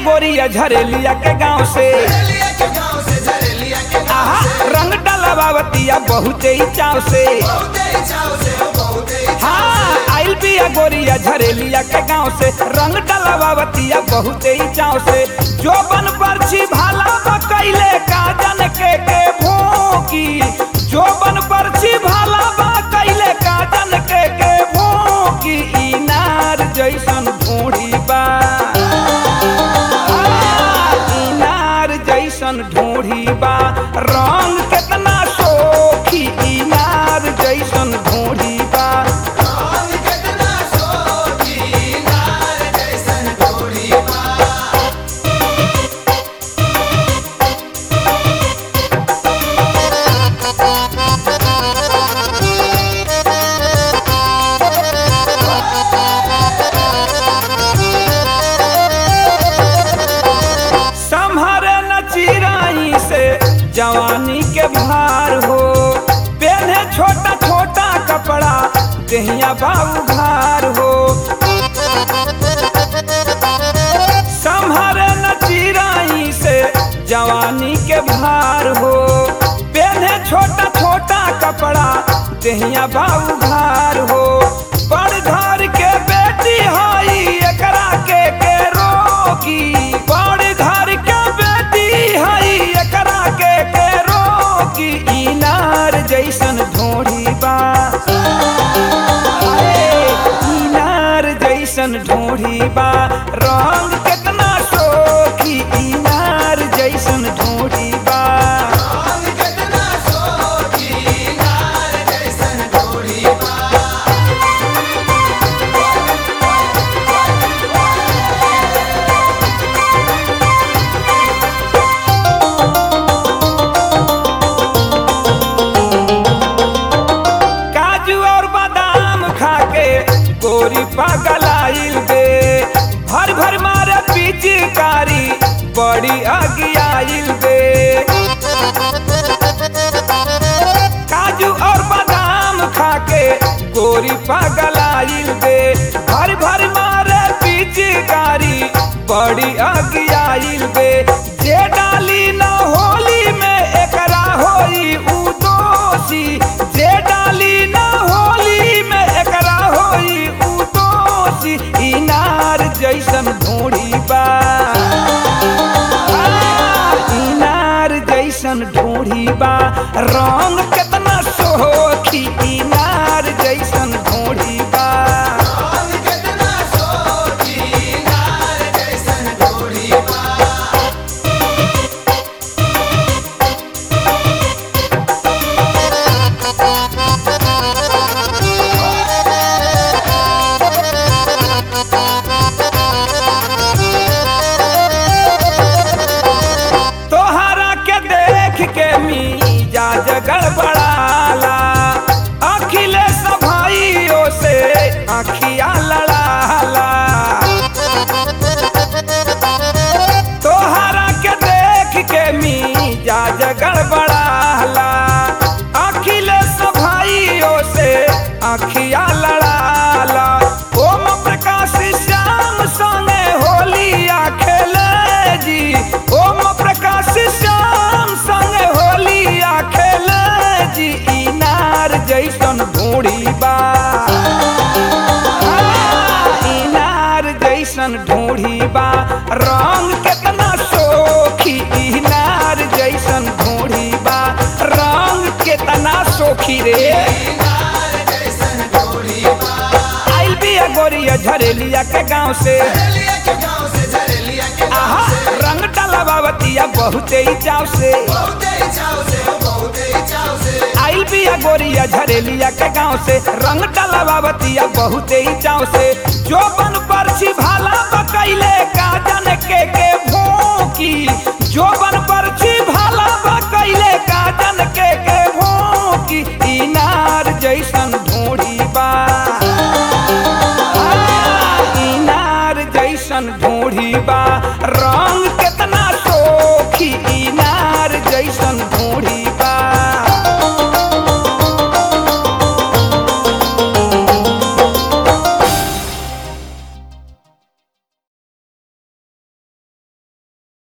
गोरिया झरेलिया के गांव से आहा रंग डलवावतिया बहुते ही चाव से हाँ आइल बिया गोरिया झरेलिया के गांव से रंग डलवावतिया बहुते ही चाव से जो बन परछी भाला बकैले काजन के के भोंकी जो बन परछी भाला बकैले काजन के के भोंकी इनार जैसन ढूंढी बा इनार जैसन ढूंढी बा रंग केतना सोखी इनार जैसन ढूंढी बा संभरे न चिराई से जवानी के भार हो पहने छोटा छोटा कपड़ा देहिया बाबू भार हो संभरे न चिराई से जवानी के भार हो पहने छोटा छोटा कपड़ा देहिया बाबू भार हो बड़ घर के बेटी हई एकरा के के रोकी बड़ घर के बेटी हई एकरा के के रोकी इनार जैसन ढोढ़ी बा अरे, इनार जैसन ढोढ़ी बा रंग केतना सोखी इनार जैसन ढोढ़ी बा काजू और बादाम खा के गोरी पगलाइल बे भर भर मारे पिचकारी बड़ी अगियाइल बे काजू और बादाम खा के गोरी पगलाइल बे भर भर मारे पिचकारी बड़ी अगियाइल बे जे डाली न होली में एकरा होई उ दोषी जे डाली न होली में एकरा होई उ दोषी इनार जैसन ढूंढी बा आ, इनार जैसन ढूंढी बा रंग केतना सोखी इनार जैसन ढूंढी बा तोहरा के देख के मिजाज गड़बड़ाला अखिलेश भाइयों से अखिया लड़ाला तोहरा के देख के मिजाज गड़बड़ाला अखिलेश भाइयों से अखिया लड़ाला ओम प्रकाश श्याम संगे होलिया खेले जी ओम प्रकाश श्याम संगे होलिया खेले जी इनार जैसन ढूंढी बा आ, इनार जैसन ढूंढी बा रंग केतना सोखी इनार जैसन ढूंढी बा रंग केतना सोखी रे आइल बिया गोरिया झरेलिया के गांव से आहा रंग डलवावतिया बहुते ही चाव से आइल बिया गोरिया झरेलिया के गांव से रंग डलवावतिया बहुते ही चाव से जो बन परछी भाला बकैले काजन के के